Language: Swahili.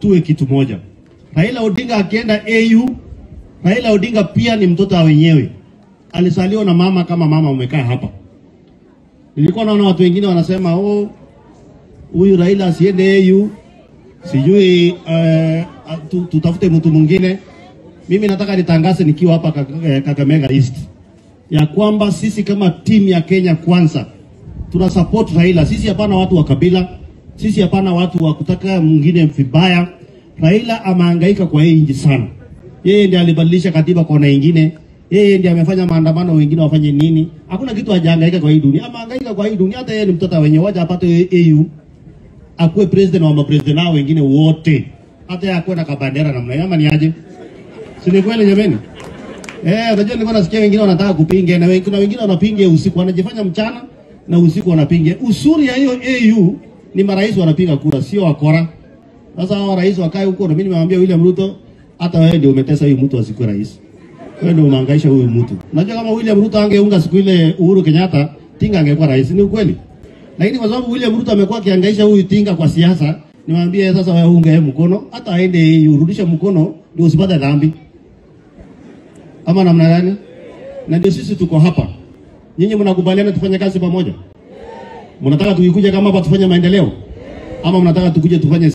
tuwe kitu moja. Raila Odinga akienda AU, Raila Odinga pia ni mtoto wa wenyewe, alisaliwa na mama kama mama umekaa hapa. Nilikuwa naona watu wengine wanasema oh, huyu Raila asiende AU, sijui uh, tu- tutafute mtu mwingine. Mimi nataka nitangaze nikiwa hapa Kaka- eh, Kakamega East ya kwamba sisi kama timu ya Kenya Kwanza tuna support Raila. Sisi hapana watu wa kabila, sisi hapana watu wa kutaka mwingine vibaya. Raila amehangaika kwa hii nchi sana. Yeye ndiye alibadilisha katiba kona ingine, yeye ndiye amefanya maandamano, wengine wafanye nini? Hakuna kitu hajahangaika kwa hii dunia, amehangaika kwa hii dunia. Hata yeye ni mtoto wenye waja apate AU akuwe president wa mapresident nao wengine wote, hata yeye akuwe na kabandera namna hiyo, ama ni aje? Si ni kweli jameni? Eh, unajua nilikuwa nasikia wengine wanataka kupinga na wengine, wengine wanapinga usiku, wanajifanya mchana na usiku wanapinga. Usuri ya hiyo AU ni marais wanapiga kura, sio wakora. Sasa hao rais wakae huko, na mimi nimemwambia William Ruto, hata wewe ndio umetesa huyu mtu asikuwe rais. Wewe ndio umehangaisha huyu mtu. Unajua kama William Ruto angeunga siku ile Uhuru Kenyatta, Tinga angekuwa rais, ni ukweli. Lakini kwa sababu William Ruto amekuwa akihangaisha huyu Tinga kwa siasa, nimwambie sasa wewe unge mkono, hata aende AU, urudishe mkono ndio usipate dhambi ama namna gani? Na ndio sisi tuko hapa. Nyinyi mnakubaliana tufanye kazi pamoja? Mnataka tukikuja kama hapa tufanye maendeleo, ama mnataka tukuje tufanye